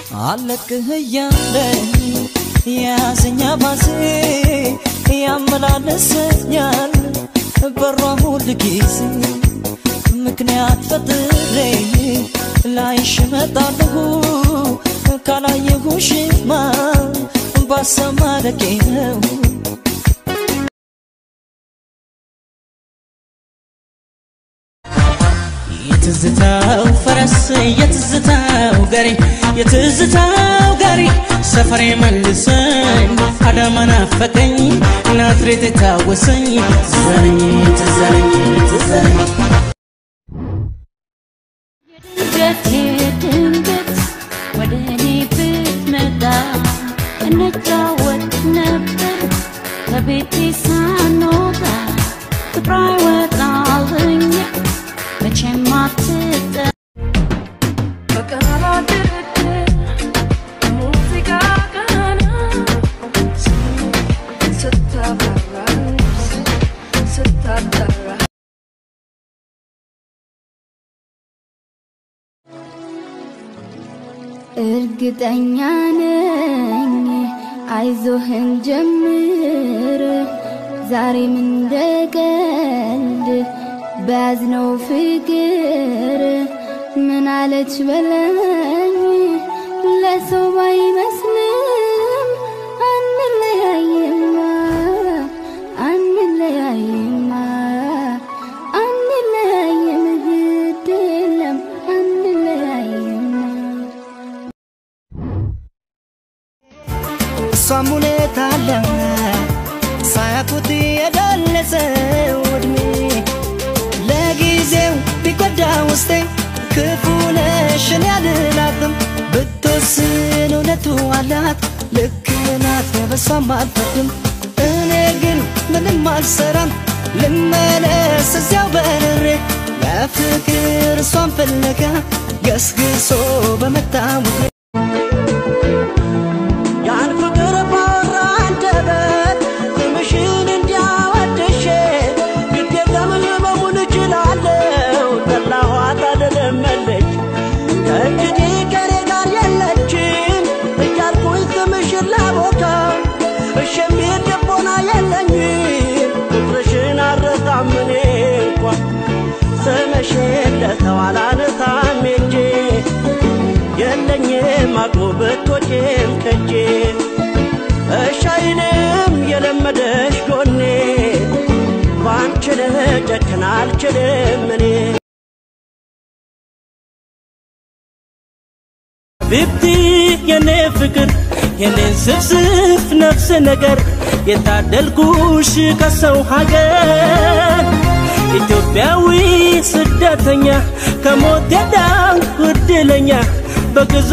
አለቅህ እያለኝ የያዘኛ ባዜ ያመላለሰኛል በሯ ሁል ጊዜ ምክንያት ፈጥሬ ላይሽ እመጣለሁ ካላየሁሽማ ባሰማረቄ ነው የትዝታው ፈረስ የትዝታው ጋሪ የትዝታው ጋሪ ሰፈሬ መልሰኝ አዳማ ናፈቀኝ ናዝሬት የታወሰኝ ትዘረኝ ትዘረኝ ትዘረኝ ድንገት ድንገት ወደ እኔ ብትመጣ እንጫወት ነበር ከቤቴ ሳንወጣ ፍቅሯ ይወጣልኝ መቼም አትጠ በቃላት ድርድር ሙዚቃ ቃና ስታበራ ስታጠራ እርግጠኛ ነኝ አይዞህን ጀምር ዛሬም እንደቀልድ በያዝነው ፍቅር ምን አለች በለኝ ለሰው ባይመስልም አንለያይማ አንለያይማ አንለያይም ግድ የለም አንለያይማ እሷም ሁኔታ አለ ሳያውቁት የደለሰው እድሜ ለጊዜው ቢጎዳ ውስጤ ክፉ ነሽን ያልላትም ብትወስን እውነቱ አላት ልክ ናት በሷም አልፈርድም እኔ ግን ምንም አልሰራም ልመለስ እዚያው በርሬ ለፍቅር እሷን ፍለጋ ገስግሶ በመጣ ውሬ ያን ፍቅር ባወራ አንደበት ስምሽን እንዲያወድሼ ግድ የለም ህመሙን እችላለሁ ጠላኋት አልለመለች ከእንግዲህ ከኔ ጋር የለችም እያልኩኝ ስምሽን ላቦካ እሺ የሚል ልቦና የለኝም ቁጥርሽን አልረሳም እኔ እንኳ ስምሽን ለሰው አላነሳም ሄጄ የለኝም አቅሙ ብትወጪም ከጄ እሻይንም የለመደሽ ጎኔ ባንቺ ልጨክን አልችልም እኔ ቢብቲ የኔ ፍቅር የኔን ስፍስፍ ነፍስ ነገር የታደልኩሽ ከሰው ሀገር ኢትዮጵያዊ ስደተኛ ከሞት የዳንኩ እድለኛ በግዞ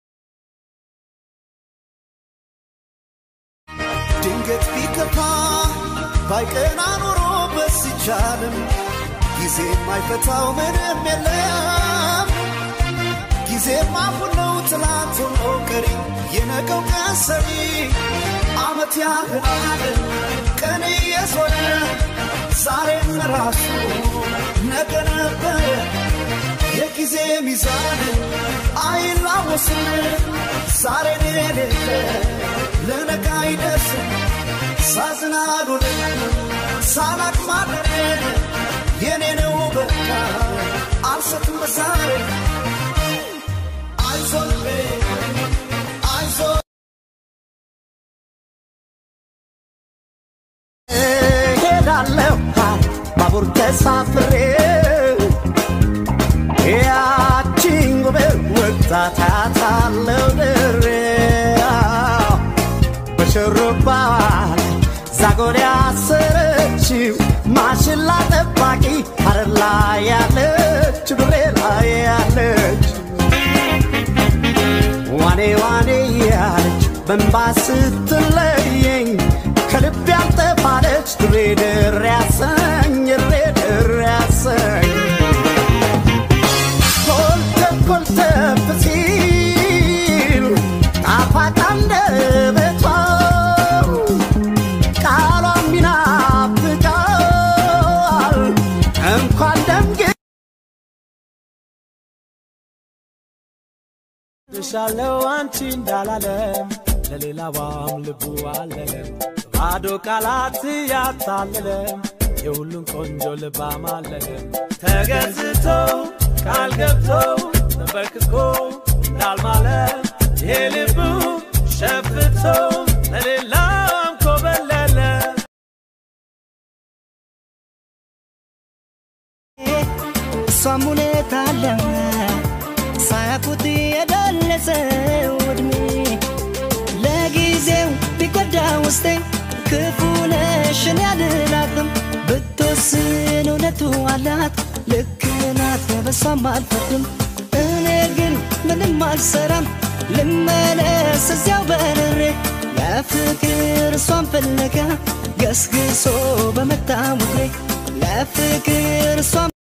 ድንገት ቢከፋ ባይቀና ኖሮ በስቻልም ጊዜ የማይፈታው ምንም የለም ጊዜም አሁን ነው ትላንት ሆኖ ቀሪ የነገው ቀን ሰሪ አመት ያህል ቀን እየዞረ ዛሬም ራሱ ነገ ነበር የጊዜ ሚዛን አይላወስም ዛሬን የሌለ ለነገ አይደርስም ሳዝናሉን ሳላቅ ማደር የኔ ነው በቃ አልሰትም ዛሬ አይዞን አይዞ ሄዳለሁ ባቡር ተሳፍሬ ያቺን ጉብር ወጣት አያታለሁ ድሬ በሽሩባ ዛጎል ያሰረችው ማሽላ ጠባቂ ሐረር ላይ ያለች ድሬ ላይ ያለች ዋኔ ዋኔ ያለች በንባ ስትለየኝ ከልብ ያልጠፋለች ድሬ ድሬ ያሰኝ ድሬ ድሬ ያሰኝ ኮልተፍ ኮልተፍ ሲል ጣፋጭ አንደበቷ ቃሏም ይናፍቃል እንኳን ደምግ ወድሻለው አንቺ እንዳላለም ለሌላዋም ልቡ አለለም ባዶ ቃላት ያታለለም የሁሉም ቆንጆ ልብ አማለለም ተገዝቶ ቃል ገብቶ ተንበርክኮ እንዳልማለ የልቡ ሸፍቶ ለሌላም ኮበለለ እሷም ሁኔታ አለ ሳያውቁት የደለሰው እድሜ ለጊዜው ቢጎዳ ውስጤ ክፉ ነሽን ያልላትም ብትወስን እውነቱ አላት ልክ ናት በሷም አልፈርድም እኔ ግን ምንም አልሰራም ልመለስ እዚያው በርሬ ለፍቅር እሷን ፍለጋ ገስግሶ በመጣ ውሬ ለፍቅር እሷን